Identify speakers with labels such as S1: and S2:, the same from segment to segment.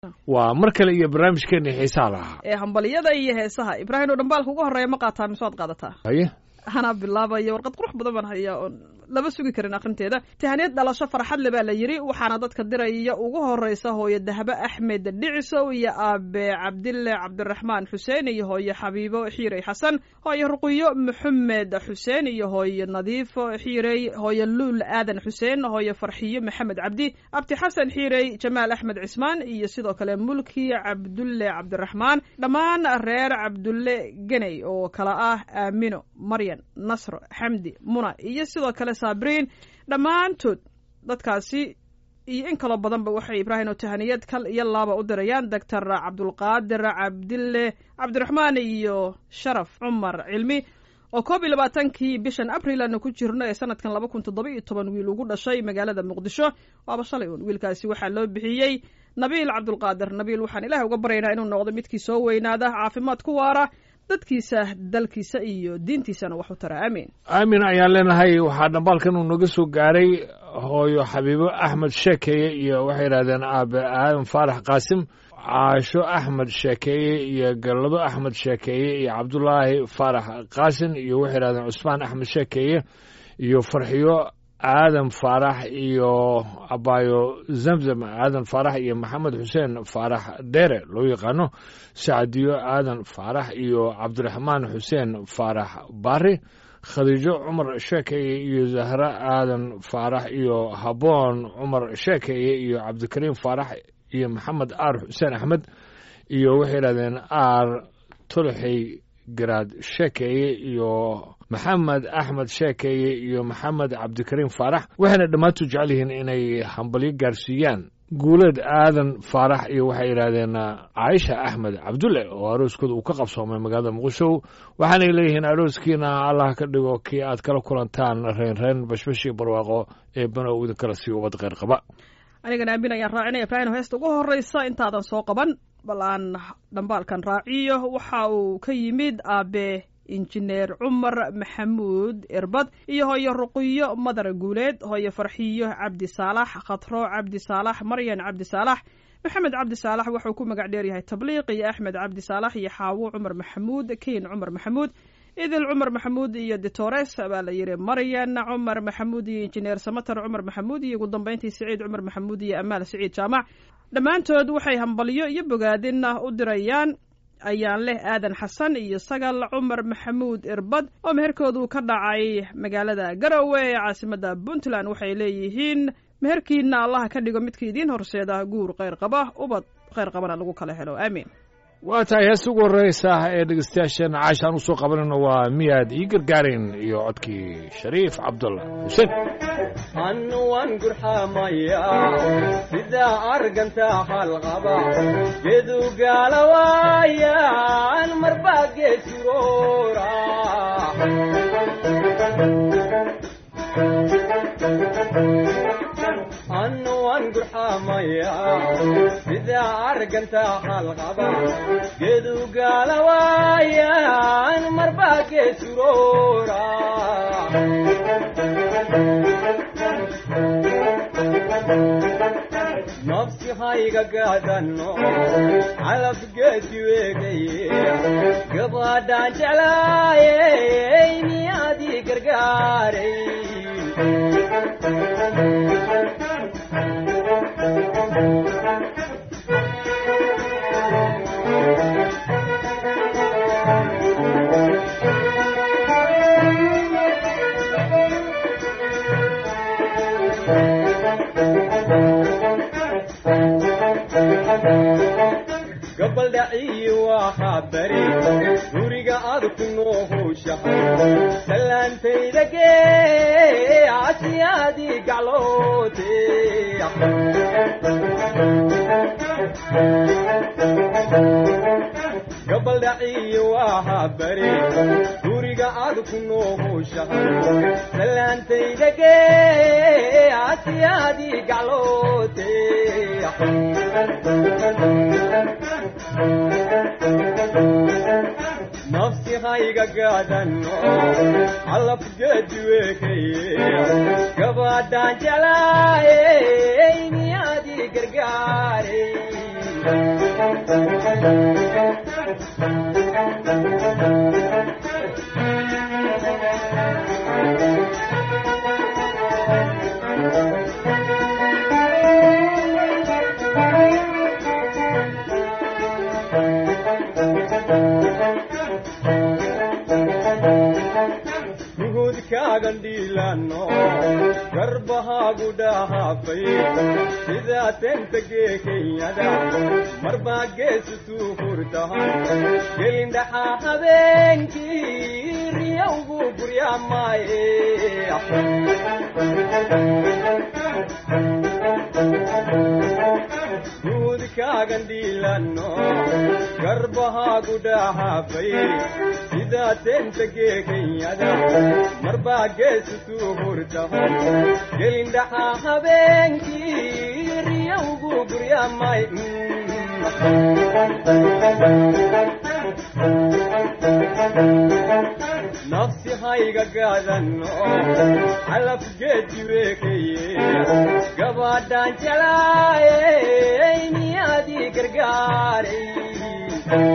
S1: waa mar kale iyo barnaamijkeena xiisaha lahaa
S2: ee hambaliyada iyo heesaha ibraahim oo dhambaalka ugu horreeya ma qaataa mise waad qaadataa
S1: haye
S2: anaa bilaabaya warqad qurux badan baan hayaa oon lama sugi karin akhrinteeda tahaniyad dhalasho farxad le baa la yidhi waxaana dadka diraya ugu horeysa hooyo dahbe axmed dhicisow iyo aabe cabdille cabdiraxmaan xuseen iyo hooyo xabiibo xiirey xasan hooyo ruqiyo maxamed xuseen iyo hooyo nadiifo xiirey hooyo luul aadan xuseen hooyo farxiyo maxamed cabdi abti xasan xiirey jamaal axmed cismaan iyo sidoo kale mulki cabdulle cabdiraxmaan dhammaan reer cabdulle geney oo kala ah aamino maryan nasro xamdi muna iyo sidoo kale saabriin dhammaantood dadkaasi iyo in kaloo badanba waxay ibraahim oo tahaniyad kal iyo laaba u dirayaan doctor cabdulqaadir cabdille cabdiraxmaan iyo sharaf cumar cilmi oo koob iyo labaatankii bishan abril aanu ku jirno ee sanadkan laba kun toddoba iyo toban wiil ugu dhashay magaalada muqdisho waaba shalay uun wiilkaasi waxaa loo bixiyey nabiil cabdulqaadir nabiil waxaan ilaah uga baryaynaa inuu noqdo midkii soo weynaada caafimaad ku waara dadkiisa dalkiisa iyo diintiisana wax u tara aamiin
S1: aamin ayaan leenahay waxaa dhambaalkan uu naga soo gaaray hooyo xabiibo axmed sheekeeye iyo waxay yidhahdeen aabe aadan faarax qaasim caasho axmed sheekeeye iyo gallado axmed sheekeeye iyo cabdulaahi faarax qaasin iyo waxay yidhahdeen cusmaan axmed sheekeeye iyo farxiyo aadan faarax iyo abaayo zamzam aadan faarax iyo maxamed xuseen faarax dheere loo yaqaano sacdiyo aadan faarax iyo cabdiraxmaan xuseen faarax baari khadiijo cumar sheekeye iyo zahra aadan faarax iyo haboon cumar sheekeye iyo cabdikariim faarax iyo maxamed aar xuseen axmed iyo waxay yidhahdeen aar tolxey garaad sheekeye iyo maxamed axmed sheekeye iyo maxamed cabdikariim faarax waxayna dhammaantu jecel yihiin inay hambalyo gaarsiiyaan guuleed aadan faarax iyo waxay yidhaahdeen caaisha axmed cabdulle oo arooskooda uu ka qabsoomay magaalada muqdisho waxaanay leeyihiin arooskiina allah ka dhigo kii aad kala kulantaan reenreen bashbashii barwaaqo ee banow idinkala sii ubad kheyr qaba
S2: anigana aamin ayaan raacinaya ibraahim heesta ugu horreysa intaadan soo qaban bal aan dhambaalkan raaciyo waxa uu ka yimid aabe injineer cumar maxamuud irbad iyo hooyo ruqiyo madar guuleed hooyo farxiyo cabdi saalax khatro cabdi saalax maryan cabdi saalax maxamed cabdi saalax wuxuu ku magac dheer yahay tabliiq iyo axmed cabdi saalax iyo xaawo cumar maxamuud keyn cumar maxamuud idil cumar maxamuud iyo ditores baa la yidhi maryan cumar maxamuud iyo injineer samatar cumar maxamuud iyo ugu dambeyntii siciid cumar maxamuud iyo amaal siciid jaamac dhammaantood waxay hambalyo iyo bogaadin u dirayaan ayaan leh aadan xasan iyo sagal cumar maxamuud irbad oo meherkoodu ka dhacay magaalada garowe ee caasimadda puntland waxay leeyihiin meherkiina allaha ka dhigo midka idiin horseeda guur kheyr qaba ubad kheyr qabana lagu kala helo aamiin
S1: waa tahay heesta ugu horreysa ee dhegeystayaasheen caashaan usoo qabanayno waa miyaad ii gargaareen iyo codkii shariif cabdullah xuseen
S3: annuwan gurxamaya sidaa argantaa halqaba gedu gaalawaayaan marbaa geesuroora annuwan gurxamaya sidaa argantaa halqaba gedu gaalawaayaan marbaa geesuroora nafsi hayga gaadano calabgeedi weegaye gabadhaan jeclaayey miyaadii gargaaray gabaldhaciyi waxaa bari guriga aad ku noohowshahay salaantayda gee casiyaadii gacloote gabaldhaciyi waxaa bari guriga aad ku noohowshahay salaantayda gee casiyaadii gacloote nafsi hayga gaadano calabgeedi weekaye gabadhaan jeclaayey miyaadii gargaaray nuhudkaagan dhiilano garbahaagu dhahaafay sidaa tentagee kenyada marbaa geesutuu hurtahan gelindhaxaa habeenkii riyawgu guryaamaaye nuhudkaagan dhiilano garbahaagu dhahaafay sidaa tentagee kenyada marbaa geesutuu hurtahan gelindhaxaa habeenkii riyawgu guryaamay nafsi hayga gaadano calafgeediweekeye gabaadhaan jelaayey niyaadii gargaaray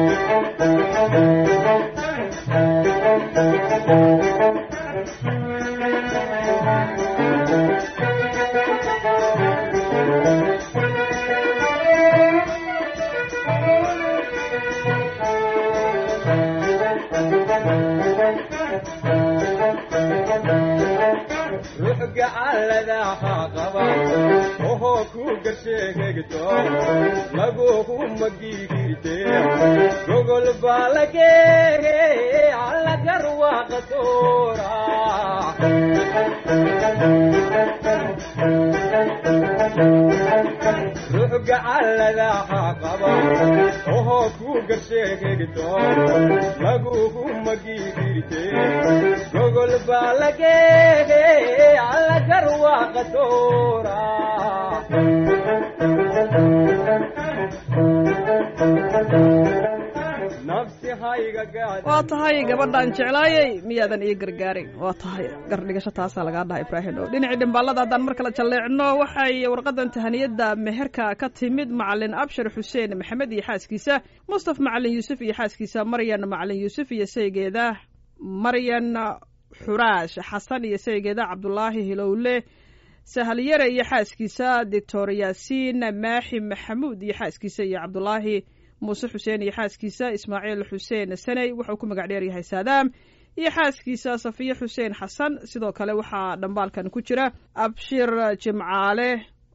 S3: ruux gacalladaha qaba ohoo ku garsheegegto laguhu magigirte gogol baa lageege allagarwaaqa toora ruux gacalladaha qaba ohoo ku garsheegegto laguhu magigirte gogol baa lageege allagarwaaqa toora nafsi hayga gaada
S2: waa tahay gabadhaan jeclaayey miyaadan ii gargaarin waa tahay gardhigasho taasaa lagaa dhaha ibraahim oo dhinacii dhimbaalada haddaan mar kale jalleecno waxay warqadan tahaniyadda meherka ka timid macalin abshir xuseen maxamed iyo xaaskiisa mustaf macalin yuusuf iyo xaaskiisa maryan macalin yuusuf iyo saygeeda maryan xuraash xasan iyo saygeeda cabdulaahi hilowle sahalyare iyo xaaskiisa doctor yaasiin maaxi maxamuud iyo xaaskiisa iyo cabdulaahi muuse xuseen iyo xaaskiisa ismaaciil xuseen saney wuxuu ku magac dheer yahay saadaam iyo xaaskiisa safiye xuseen xasan sidoo kale waxaa dhambaalkan ku jira abshir jimcaale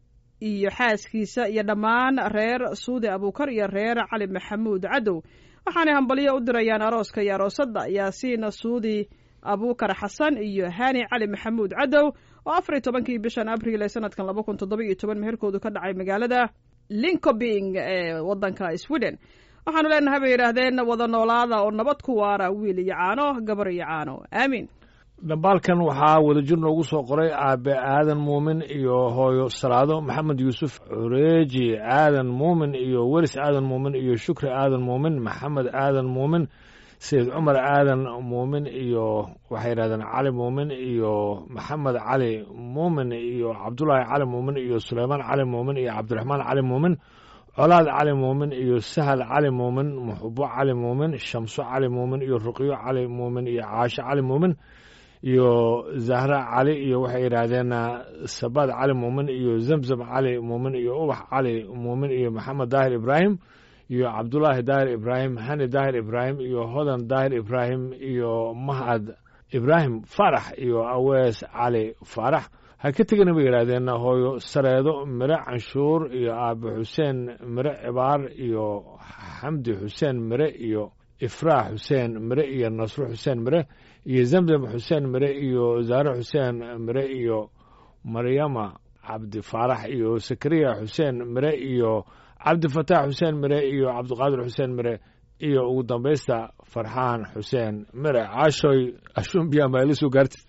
S2: iyo xaaskiisa iyo dhammaan reer suudi abuukar iyo reer cali maxamuud cadow waxaanay hambalyo u dirayaan arooska iyo aroosadda yaasiin suudi abuukar xasan iyo hani cali maxamuud cadow oo afar iyo tobankii bishan abriil ee sanadkan laba kun toddoba iyo toban meherkoodu ka dhacay magaalada linkobing ee wadanka sweden waxaanu leenahay bay yidhaahdeen wada noolaada oo nabad ku waara wiil iyo caano gabar iyo caano aamiin
S1: dhambaalkan waxaa wadajir noogu soo qoray aabe aadan muumin iyo hooyo salaado maxamed yuusuf cureeji aadan muumin iyo weris aadan muumin iyo shukri aadan muumin maxamed aadan muumin sayid cumar aadan muumin iyo waxay yidhahdeen cali muumin iyo maxamed cali muumin iyo cabdulaahi cali muumin iyo suleymaan cali muumin iyo cabdiraxmaan cali muumin colaad cali muumin iyo sahal cali muumin muxubo cali muumin shamso cali muumin iyo ruqyo cali muumin iyo caasho cali muumin iyo zahra cali iyo waxay yidhaahdeen sabaad cali muumin iyo zamzam cali muumin iyo ubax cali muumin iyo maxamed daahir ibraahim iyo cabdulaahi daahir ibraahim hani daahir ibraahim iyo hodan daahir ibraahim iyo mahad ibraahim faarax iyo awees cali faarax ha ka tegana bay yidhaahdeen hooyo sareedo mire canshuur iyo aabe xuseen mire cibaar iyo xamdi xuseen mire iyo ifraax xuseen mire iyo nasro xuseen mire iyo zamzam xuseen mire iyo zaare xuseen mire iyo maryama cabdi faarax iyo sakariya xuseen mire iyo cabdifataax xuseen mire iyo cabdiqaadir xuseen mire iyo ugu dambaysta farxaan xuseen mire caashoy ashumbiya ma ila soo gaartid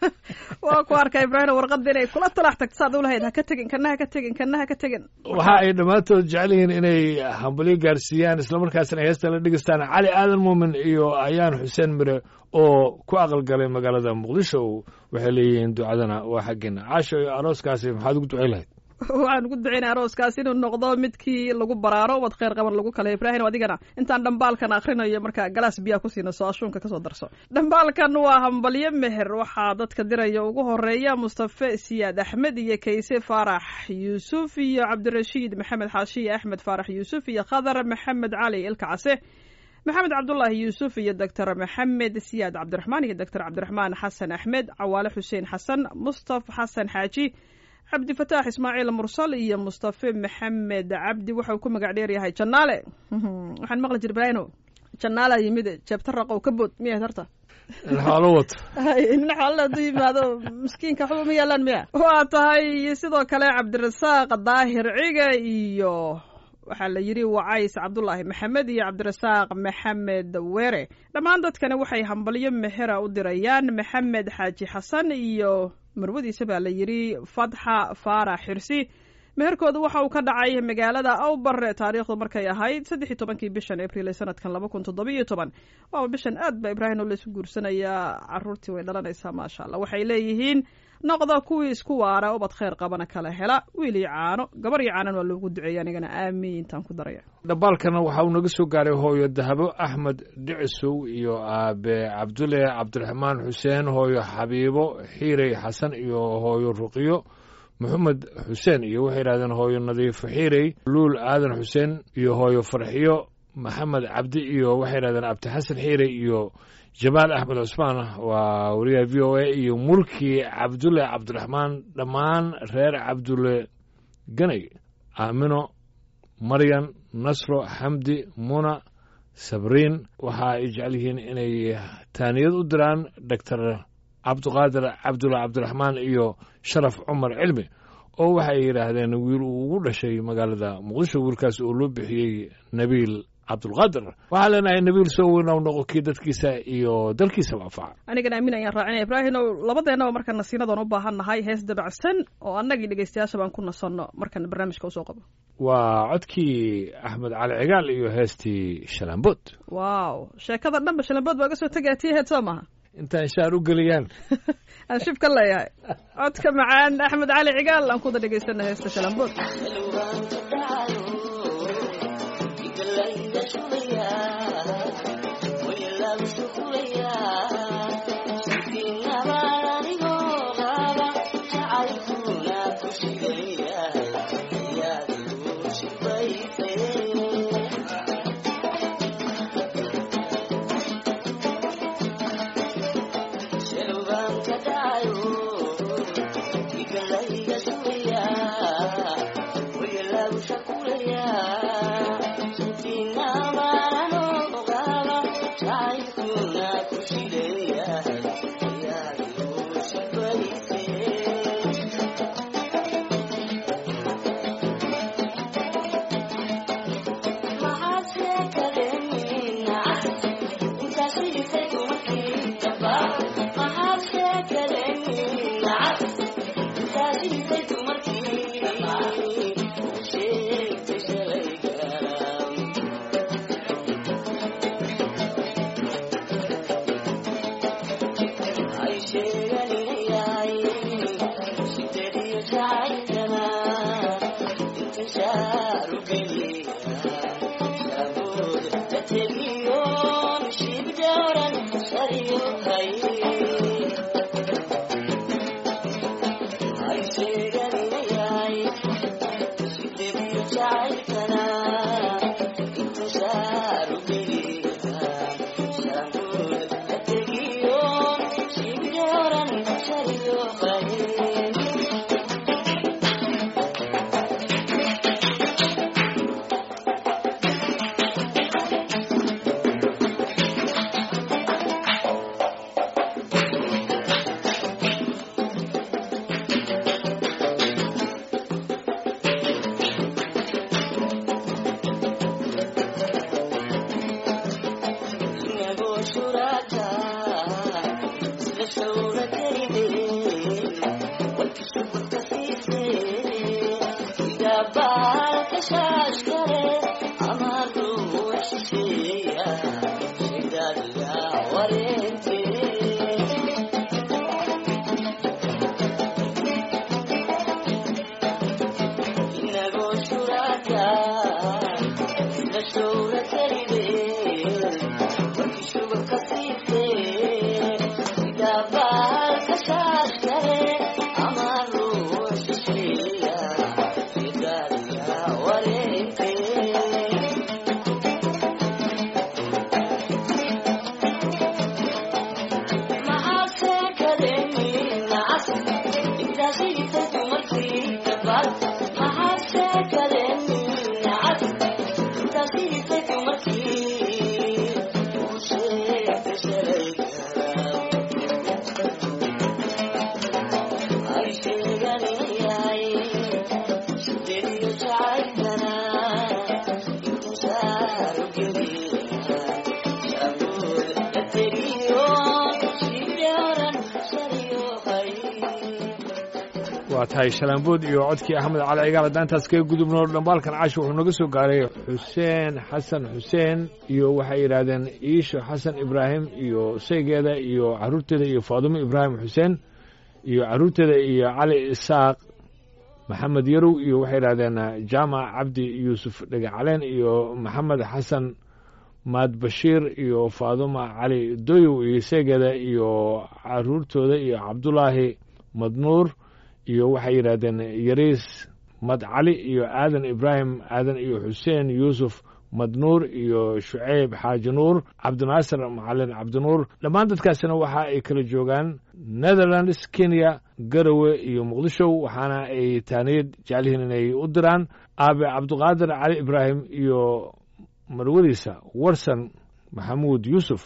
S2: waa ku arka ibraahim warqadda inay kula talax tagto saad u lahayd ha ka tegin kana ha ka tegin kana ha ka tegin
S1: waxa ay dhammaantood jecel yihiin inay hambalyo gaarsiiyaan islamarkaasna ay heesta la dhegeystaan cali aadan muumin iyo ayaan xuseen mire oo ku aqalgalay magaalada muqdisho waxay leeyihiin ducadana waa xaggeena caashoy arooskaasi maxaad ugu ducay lahayd
S2: waxaan ugu ducaynaa arooskaas inuu noqdo midkii lagu baraaro ubad kheyr qaban lagu kale ibraahim adigana intaan dhambaalkan akrinayo marka galaas biyaa ku siina soo ashuunka kasoo darso dhambaalkan waa hambalyo meher waxaa dadka diraya ugu horeeya mustafe siyaad axmed iyo kayse faarax yuusuf iyo cabdirashiid maxamed xaashiye axmed faarax yuusuf iyo khadar maxamed cali ilka case maxamed cabdulaahi yuusuf iyo doctor maxamed siyaad cabdiraxmaan iyo doctor cabdiraxmaan xasan axmed cawaale xuseen xasan mustaf xasan xaaji cabdifataax ismaaciil mursal iyo mustafe maxamed cabdi waxau ku magac dheeryahay janaale waxaan maqli jir brano janaala yimid jeebta raqow ka bood miyahayd horta
S1: xoolo wato
S2: nin xoolala hadduu yimaado miskiinka waxba ma yaalaan miya waa tahay sidoo kale cabdirasaaq daahir ciga iyo waxaa la yidhi wacays cabdulaahi maxamed iyo cabdirasaaq maxamed were dhammaan dadkani waxay hambalyo mehera u dirayaan maxamed xaaji xasan iyo marwadiisa baa la yidhi fatxa faarax xirsi meherkooda waxa uu ka dhacay magaalada awbare taariikhdu markay ahayd saddex iyo tobankii bishan abriil ee sanadkan laba kun toddoba iyo toban waaba bishan aad ba ibraahim oo laysu guursanayaa caruurtii way dhalanaysaa maasha allah waxay leeyihiin noqda kuwii isku waara ubad kheyr qabana kala hela wiil iyo caano gabar iyo caanan waa loogu duceeya anigana aamiin intaan ku daraya
S1: dhambaalkana waxa uu naga soo gaaray hooyo dahabo axmed dhicisow iyo aabe cabdulle cabdiraxmaan xuseen hooyo xabiibo xiirey xasan iyo hooyo ruqiyo maxamed xuseen iyo waxay yidhahdeen hooyo nadiifo xiirey luul aadan xuseen iyo hooyo farxiyo maxamed cabdi iyo waxay yidhahdeen abdixasan xiirey iyo jamaal axmed cusmaan waa wariyaha v o a iyo mulki cabdulle cabdiraxmaan dhammaan reer cabdulle ganay aamino maryan nasro xamdi muna sabriin waxa ay jecel yihiin inay taaniyad u diraan doctor cabdiqaadir cabdulle cabdiraxmaan iyo sharaf cumar cilmi oo waxay yidhaahdeen wiil uu ugu dhashay magaalada muqdisho wiilkaas oo loo bixiyey nabiil cabdulqaadir waxaa leenahay nabiil soo weynaw noqo kii dadkiisa iyo dalkiisaba anfaca
S2: anigana aamin ayaan raacinaya ibraahim ow labadeennaba marka nasiinadan u baahan nahay hees dabacsan oo annagii dhegeystayaasha baan ku nasanno markan barnaamijka usoo qabo
S1: waa codkii axmed cali cigaal iyo heestii shalaambood
S2: wow sheekada dhanba shalambood baa ga soo tegaya tii heed soo maha
S1: intaan shaar u geliyaan
S2: aan shib ka leeyahay codka macaan axmed cali cigaal aan kuda dhegeysana heesta shalambood
S4: Yeah.
S1: waa tahay shalaambood iyo codkii axmed cali cigaal haddaan intaas kaga gudubno dhambaalkan casho wuxuu naga soo gaaray xuseen xasan xuseen iyo waxay yidhaahdeen iisho xasan ibraahim iyo saygeeda iyo carruurteeda iyo faadumo ibraahim xuseen iyo carruurteeda iyo cali isaaq maxamed yarow iyo waxay yidhahdeen jaamac cabdi yuusuf dhagacaleen iyo maxamed xasan maad bashiir iyo faaduma cali doyow iyo saygeeda iyo carruurtooda iyo cabdulaahi madnuur iyo waxay yidhaahdeen yariis mad cali iyo aadan ibraahim aadan iyo xuseen yuusuf madnuur iyo shuceyb xaaji nuur cabdinaasir macalin cabdinuur dhammaan dadkaasina waxa ay kala joogaan netherlands kenya garowe iyo muqdisho waxaana ay taaniyad jeclihiin inay u diraan aabe cabdiqaadir cali ibraahim iyo marwadiisa warsan maxamuud yuusuf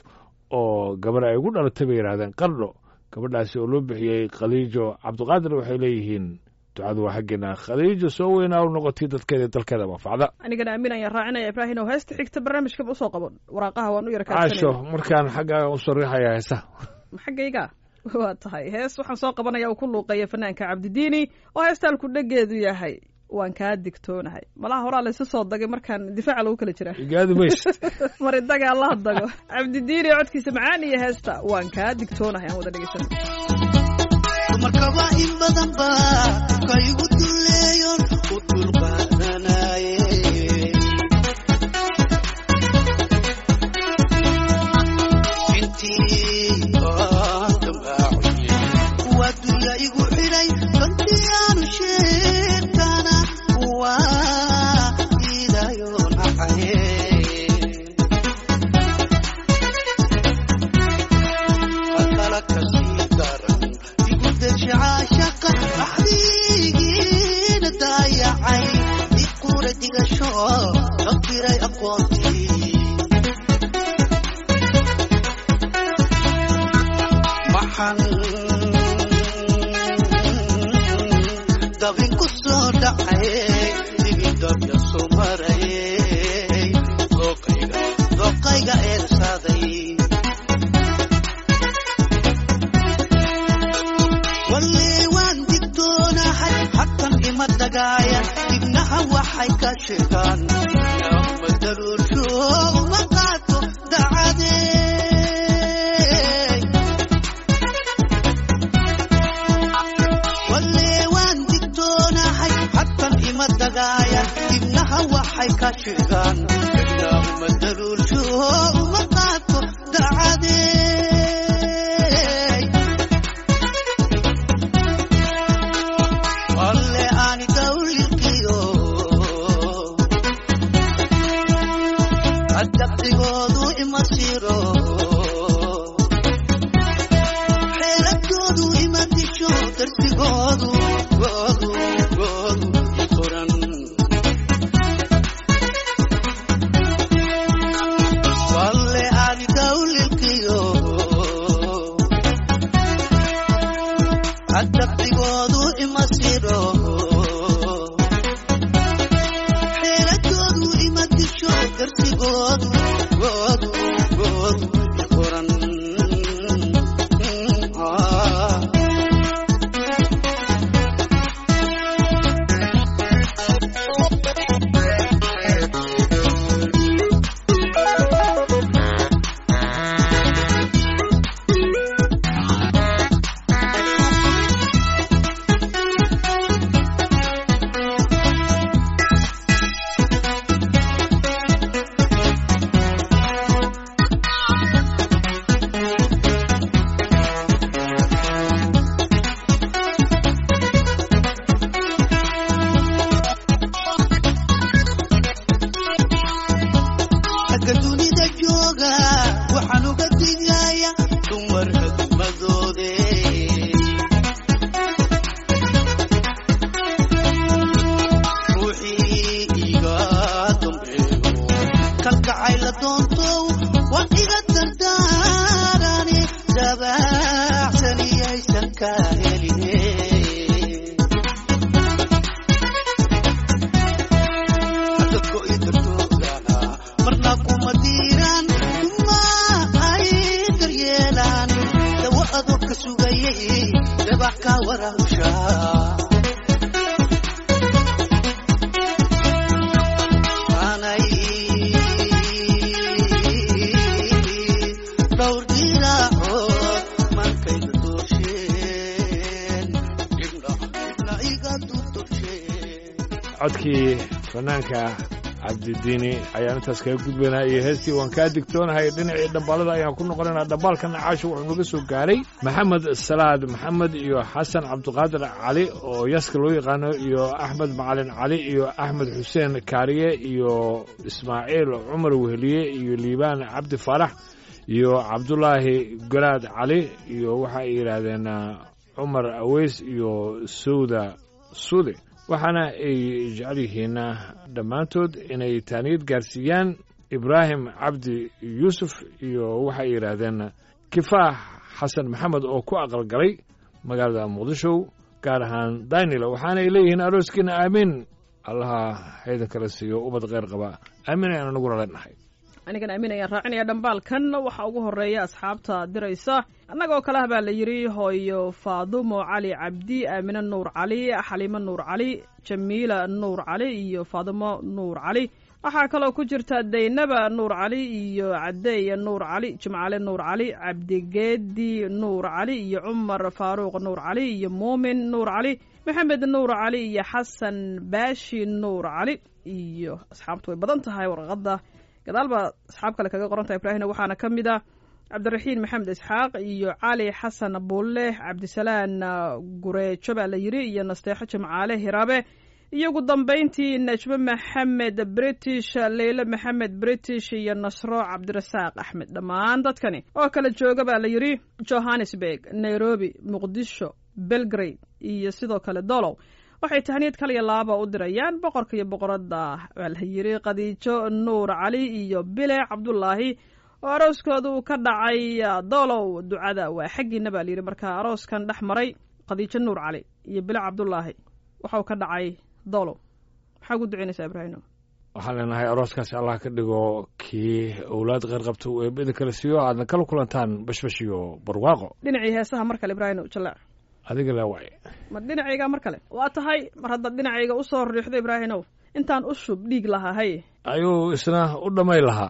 S1: oo gabar ay ugu dhalatay bay yidhahdeen qardho gabadhaasi oo loo bixiyey khaliijo cabdiqaadir waxay leeyihiin ducadu waa xaggeena khaliijo soo weynaa u noqotay dadkeeda dalkeeda manfacda
S2: anigana aamin ayaan raacinaya ibraahin oo heesta xigta barnaamijkaba usoo qaban waraaqaha waan u yara
S1: caasho markaan xaggaaga u sariixaya heesa
S2: xaggayga waa tahay hees waxaan soo qabanaya uu ku luuqeeya fanaanka cabdidiini oo heestaalku dhegeedu yahay waan kaa digtoonahay malaha horaa laysu soo dagay markaan difaaca lagu kala jiraa
S1: igaadi mays
S2: mari daga allaha dago cabdidiini codkiisa macaan iyo heesta waan kaa digtoonahay aan wada dhegeysano
S4: dumarkaba in badan ba ka igu duleeyon u dulqaadanaye intii aan dambaacye kuwa dunya igu xidhay kantii aanu sheegtana kuwa iidayo nacaye hakala kasii daran igu deji caashaqa axdigiina daayacay iqura digasho shaqiray aqoontii maxan dabin ku soo dhacay digidabya soo marayay dooqayga dooqayga eersaaday walle waan digtoonahay hatan ima dagaayan dibnaha waxay ka sheegaan ma daruursho uma qaato dacadey walle waan digtoonahay hatan ima dagaayan dibnaha waxay ka sheegaan ma daruursho uma qaato dacadey alle aani dawliqiyo adabdigoodu ima siro xeeladoodu ima disho darsigoodu goodu goodu ikoran walle aani dawliqiyo adabdigoodu ima siro xeeladoodu ima disho darsigoodu goodu jacayl la doontow waa iga dardaarani dabacsaniyaysan ka heline dadko i dartoogana marna kuma diiraan kuma ay daryeelaan dawo adoo ka sugayay dabax ka warahushaa aanay dhowr diraacood markayna doosheen dhibna dhibna iga dudubsheen
S1: codkii fanaanka cabdidiini ayaan intaas kaga gudbaynaa iyo heestii waan kaa digtoonahay dhinacii dhambaalada ayaan ku noqonaynaa dhambaalkan caasho wuxuu naga soo gaaray maxamed salaad maxamed iyo xasan cabdiqaadir cali oo yaska loo yaqaano iyo axmed macalin cali iyo axmed xuseen kaariye iyo ismaaciil cumar weheliye iyo liibaan cabdi faarax iyo cabdulaahi garaad cali iyo waxa ay yidhaahdeen ah, cumar aweys iyo sowda suude waxaana ay jecel yihiin dhammaantood inay taaniyad gaarsiiyaan ibraahim cabdi yuusuf iyo waxay yidhaahdeen kifaax xasan maxamed oo ku aqalgalay magaalada muqdisho gaar ahaan daynila waxaana ay leeyihiin arooskiina aamiin allaha haydan kala siiyo ubad kheyr qaba aamin ayaan anaguna leenahay
S2: anigan aamin ayaan raacinaya dhambaalkan waxaa ugu horeeya asxaabta diraysa annagoo kale ah baa la yidhi hooyo faadumo cali cabdi aamine nuur cali xaliimo nuur cali jamiila nuur cali iyo faadumo nuur cali waxaa kaloo ku jirta daynaba nuur cali iyo cadeeye nuur cali jimcale nuur cali cabdigeedi nuur cali iyo cumar faaruuq nuur cali iyo muumin nuur cali maxamed nuur cali iyo xasan baashi nuur cali iyo asxaabtu way badan tahay warqadda gadaal baa asxaab kale kaga qoran tahay ibraahimna waxaana ka mid ah cabdiraxiin maxamed isxaaq iyo cali xasan buulle cabdisalaan gureejo baa la yidhi iyo nasteexo jimcaale hiraabe iyo ugu dambayntii najmo maxamed british leyle maxamed british iyo nasro cabdirasaaq axmed dhammaan dadkani oo kala jooga baa la yidhi johannesburg nairobi muqdisho belgrade iyo sidoo kale dolow waxay tahniyad kaliya laaba u dirayaan boqorka iyo boqoradda waa la yidhi khadiijo nuur cali iyo bile cabdulaahi oo arooskooda uu ka dhacay dolow ducada waa xaggiina baa layidhi marka arooskan dhex maray khadiijo nuur cali iyo bile cabdulaahi waxau ka dhacay dolow maxaa ugu ducaynaysaa ibraahimo
S1: waxaan leenahay arooskaasi allah ka dhigo kii owlaad kheyr qabta uu eebada kala siiyo aadna kala kulantaan bashbash iyo barwaaqo
S2: dhinacii heesaha mar kale ibraahimo jallaac
S1: adiga laa waay
S2: ma dhinacayga mar kale waa tahay mar haddaad dhinacayga usoo riixdo ibraahimow intaan u shub dhiig lahaa hay
S1: ayuu isna u dhammay lahaa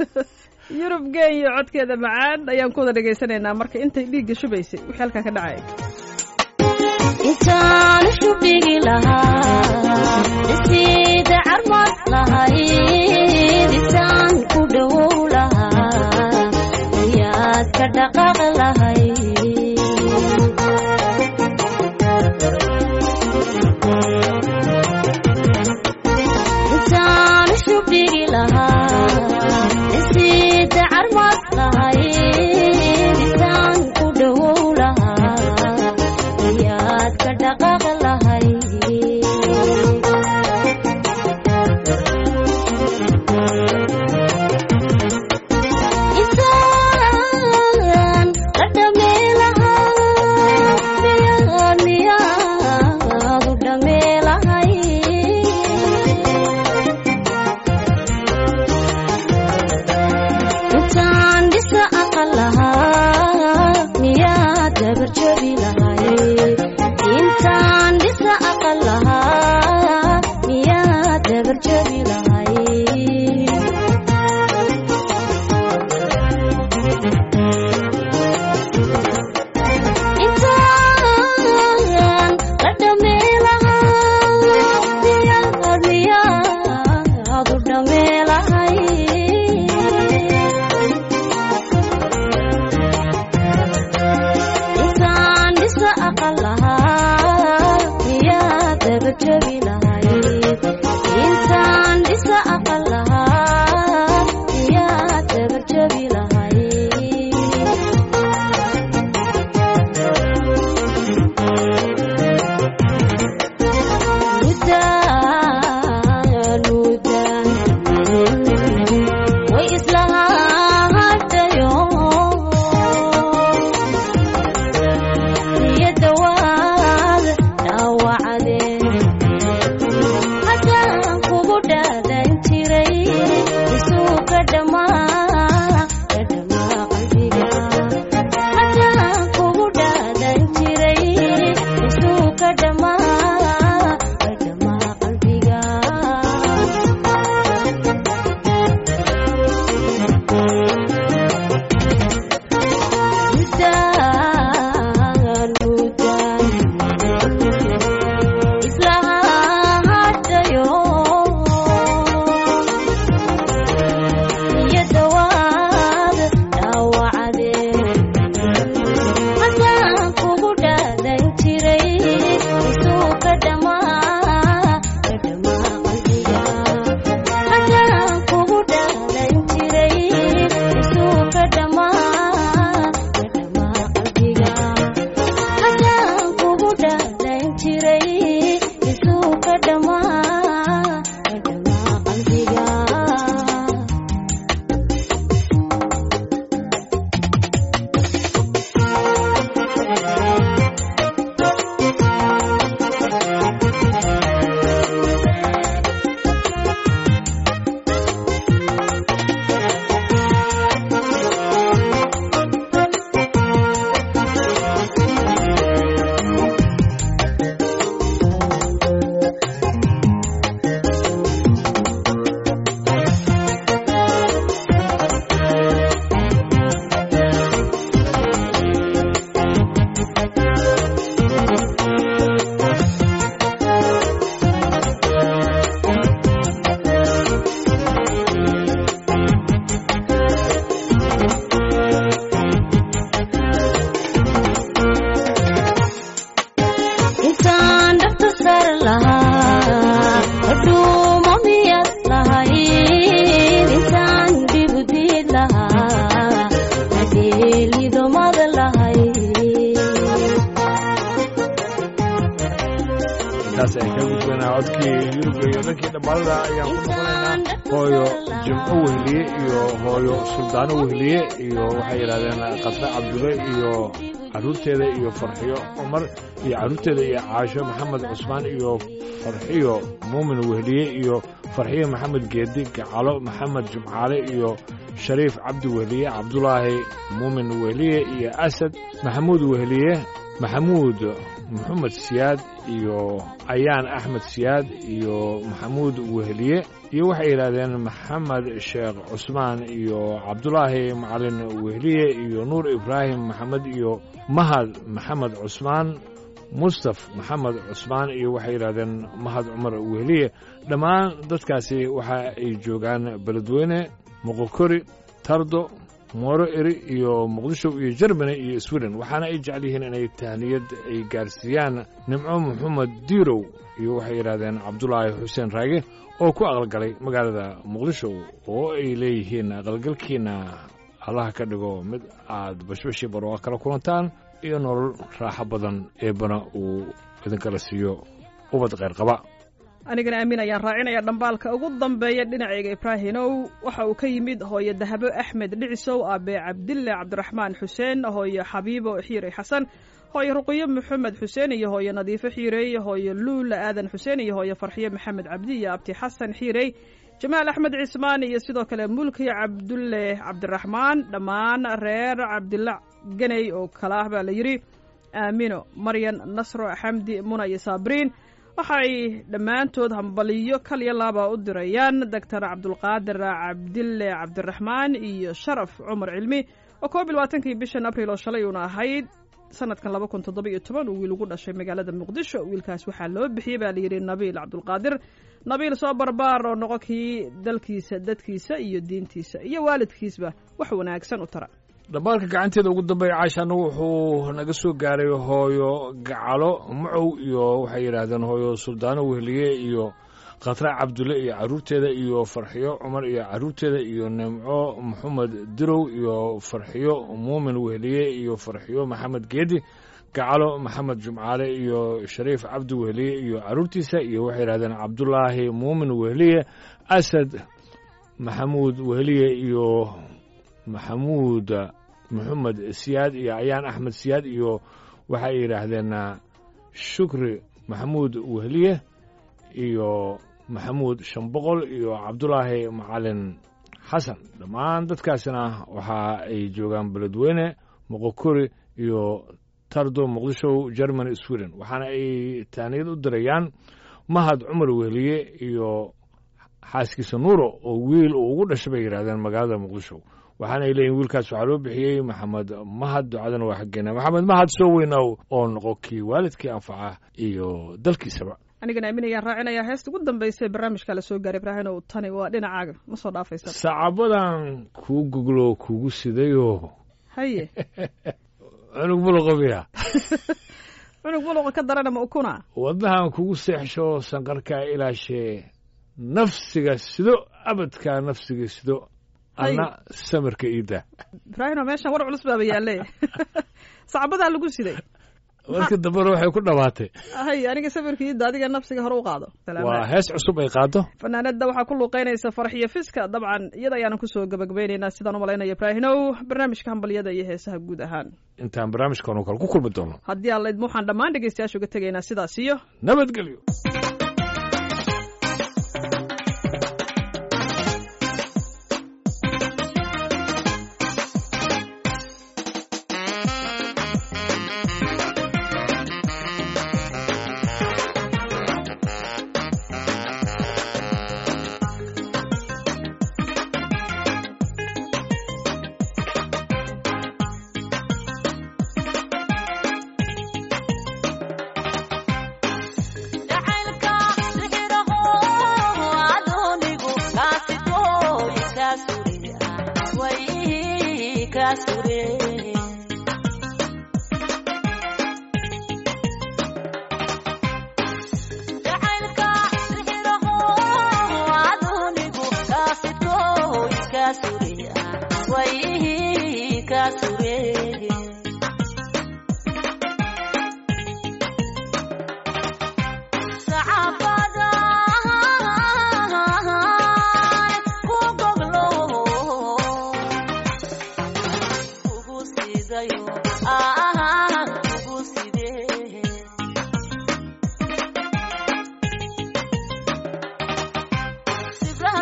S2: yurub geeyo codkeeda macaan ayaan ku wada dhegaysanaynaa marka intay dhiigga shubaysay wixii halkaa ka dhacay
S5: intaan shubigi lahaa sida carmad lahayd isaan ku dhowow lahaa ayaad ka dhaqaaq lahayd intaan shubigi lahaa sida carmad lahayd isaan ku dhowow lahaa ayaad ka dhaqaaq lahayd intaan dhammaa ka dhammaa qalbiga haddaan kugu dhaadan jiray isuu ka dhammaa ka dhammaa qalbiga mudaan mudaan isla hadhayo iyo dawaad dhaawacdee haddaan kugu dhaadan jiray isuu ka dhammaa ka dhammaa qalbiga haddaan kugu dhaadan jiray isuu ka dhammaa ka dhammaa qalbiga haddaan kugu dhaadan jiray isuu ka dhammaa ka dhammaa qalbiga intaan dhabta sar lahaa hadhuuma miyad lahayd intaan dhibudid lahaa hadeelidomad lahayd
S1: intaas ay ka gudbanaa codkii yurubga iyo dhankii dhammaalada ayaan ku noqonaynaa hooyo jimco wehliye iyo hooyo suldaano wehliye iyo waxay yidhahdeen qasre cabdulle iyo carruurteeda iyo farxiyo cumar iyo carruurteeda iyo caasho maxamed cusmaan iyo farxiyo muumin wehliye iyo farxiyo maxamed geedi gacalo maxamed jumcaale iyo shariif cabdi wehliye cabdulaahi muumin wehliye iyo asad maxamuud wehliye maxamuud maxamed siyaad iyo ayaan axmed siyaad iyo maxamuud wehliye iyo waxay yidhaahdeen maxamed sheekh cusmaan iyo cabdulaahi macalin wehliye iyo nuur ibraahim maxamed iyo mahad maxamed cusmaan mustaf maxamed cusmaan iyo waxay yidhahdeen mahad cumar wehliye dhammaan dadkaasi waxa ay joogaan beledweyne moqokori tardo mooro eri iyo muqdisho iyo jermany iyo sweden waxaana ay jecel yihiin inay tahniyad ay gaarsiiyaan nimco maxamed diirow iyo waxay yidhahdeen cabdulaahi xuseen raage oo ku aqalgalay magaalada muqdisho oo ay leeyihiin aqalgalkiina allaha ka dhigo mid aad bashbashii barooqa kala kulantaan iyo nolol raaxo badan eebbana uu idinkala siiyo ubad kheyr qaba
S2: anigana aamin ayaan raacinaya dhambaalka ugu dambeeya dhinacayga ibraahimow waxa uu ka yimid hooyo dahabo axmed dhicisow aabe cabdille cabdiraxmaan xuseen hooyo xabiibo xiirey xasan hooyo ruqiyo maxamed xuseen iyo hooyo nadiifo xiirey hooyo luula aadan xuseen iyo hooyo farxiyo maxamed cabdi iyo abti xasan xiirey jamaal axmed cismaan iyo sidoo kale mulki cabdulle cabdiraxmaan dhammaan reer cabdilla ganey oo kale ah baa la yidhi aamino maryan nasro xamdi muna iyo saabriin waxay dhammaantood hambaliyo kal iyo laaba u dirayaan doctor cabdulqaadir cabdille cabdiraxmaan iyo sharaf cumar cilmi oo koob iyo labaatankii bishan abril oo shalay uuna ahayd sanadkan laba kun toddoba iyo toban uu wiil ugu dhashay magaalada muqdisho wiilkaas waxaa loo bixiyey baa layidhi nabiil cabdulqaadir nabiil soo barbaar oo noqo kii dalkiisa dadkiisa iyo diintiisa iyo waalidkiisba wax wanaagsan u tara
S1: dhambaalka gacanteeda ugu dambeeya caashana wuxuu naga soo gaaray hooyo gacalo macow iyo waxay yidhaahdeen hooyo suldaano wehliye iyo khatra cabdulle iyo carruurteeda iyo farxiyo cumar iyo carruurteeda iyo nimco maxamed dirow iyo farxiyo muumin wehliye iyo farxiyo maxamed geedi gacalo maxamed jumcaale iyo shariif cabdi wehliye iyo carruurtiisa iyo waxay yidhahdeen cabdulaahi muumin wehliye asad maxamuud wehliye iyo maxamuud maxamed siyaad iyo ayaan axmed siyaad iyo waxay yidhaahdeen shukri maxamuud wehliye iyo maxamuud shanboqol iyo cabdulaahi macalin xasan dhammaan dadkaasina waxa ay joogaan beledweyne moqokori iyo tardo muqdisho germany sweden waxaana ay taaniyad u dirayaan mahad cumar wehliye iyo xaaskiisa nuuro oo wiil uu ugu dhashay bay yidhahdeen magaalada muqdisho waxaana ay leeyihin wiilkaas waxaa loo bixiyey maxamed mahad ducadana waa xaggeena maxamed mahad soo weynow oo noqo kii waalidkii anfaca iyo dalkiisaba
S2: anigana aaminayaan raacinayaa heesta ugu dambaysa ee barnaamijka la soo gaaray ibraahinow tani waa dhinacaaga ma soo dhaafaysa
S1: sacabadan kuu goglo kugu sidayoo
S2: haye
S1: cunug buluqobiya
S2: cunug buluqa ka darana ma ukuna
S1: wadnahan kugu seexsho sanqarkaa ilaashee nafsiga sido abadkaa nafsiga sido anna samirka iida
S2: ibraahinow meeshan war culus baaba yaalle sacabadaa lagu siday
S1: marka dambena waxay ku dhammaatay
S2: hay aniga samirka iida adiga nafsiga hore u qaado
S1: waa hees cusub ay qaado
S2: fanaanada waxaa ku luuqeynaysa farxiyo fiska dabcan iyada ayaanan kusoo gabagabeynaynaa sidaan u malaynaya ibraahinow barnaamijka hambalyada iyo heesaha guud ahaan
S1: intaan barnaamijkan oo kale ku kulmi doono
S2: haddii aan laydma waxaan dhammaan dhegeystayaasha uga tegaynaa sidaas iyo
S1: nabadgelyo
S5: jacaylka sixiraho adoonigu kaasitooy kaasure way kaasure jacaylka sixiraho adoonigu kaasitooy kaasure way kaasure sacabadan ku goglo kugu sidayo aan kugu sidee sibraar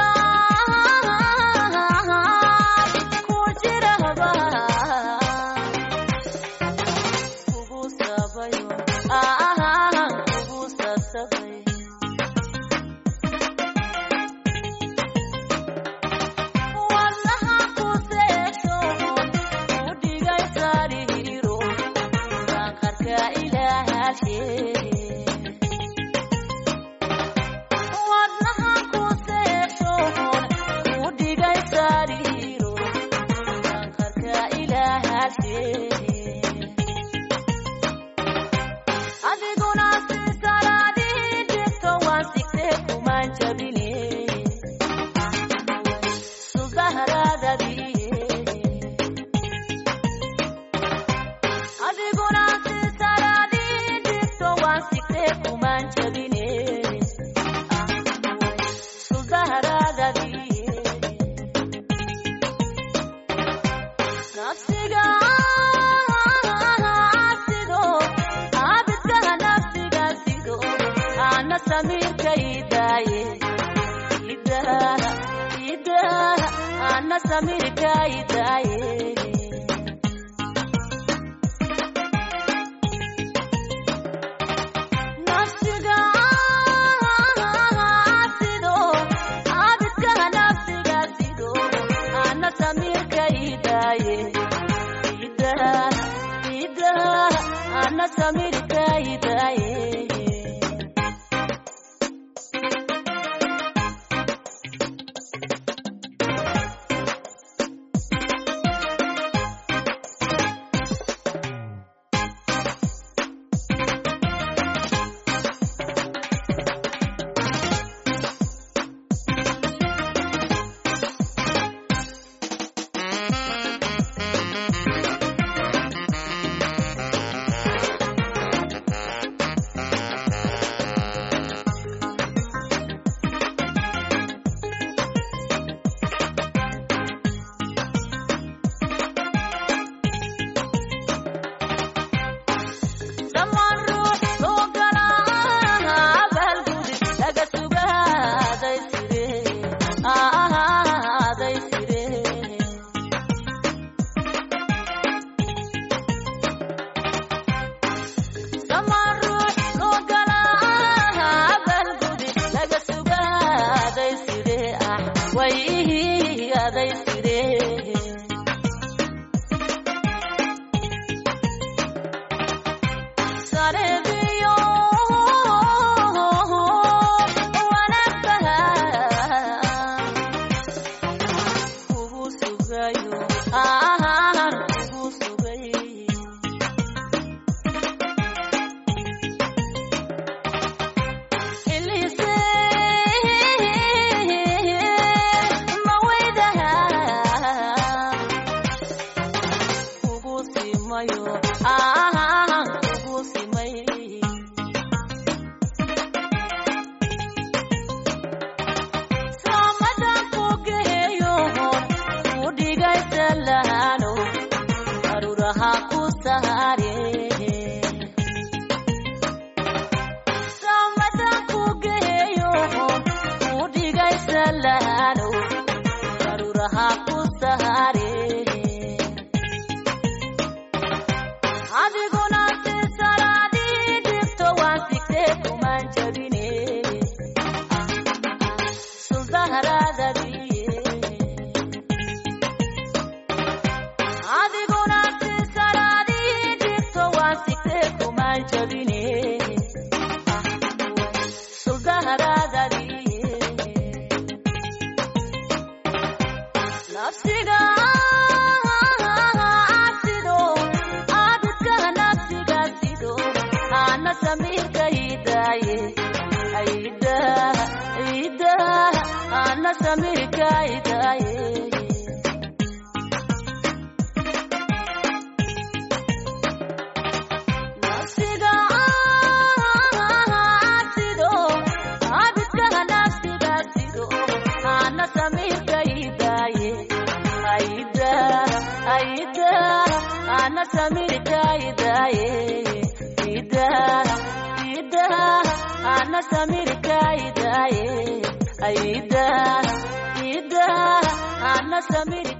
S5: maalaan ku jiraba kugu sabayo aan kugu sasabay wadnaha ku seesho u dhigay sariiro sanqarka ilaahashe wadnaha ku seesho u dhigay sariiro sanqarka ilaahashe adiguna si salaadii jirto waan sigtee kumaan jabine subahraadadii adiguna si salaadii jirto waan sigtee kumaan jabine subahraadadii nafsiga sido abidkaha nafsiga sido ana samirka idaaye idaa idaa ana samirka idaaye nafsiga sido abidkaha nafsiga sido ana samirka idaaye idaa idaa ana samirka idaaye siraday siree sareebiyo wanaagbaha kugu sugayo aan kugu sugay xilise mawaydaha kugu simayo aan kugu simay samadan ku geeyo ku dhigaysa lahano aruraha ku sahare samadan ku geeyo ku dhigaysa lahano aruraha ku sahare adiguna si salaadii dhigto waan sigtee kumaan jabine adiguna si salaadii dhigto waan sigtee kumaan jabine suldaharaadadii nafsiga sido abidka nafsiga sido ana samiirka hidaaye aida ida ana samiirka hidaaye nafsiga sido abidka nafsiga sido ana samiirka hidaaye aida aida ana samiirka hidaaye ida ida ana samiirka hidaaye aida ida ana samiirka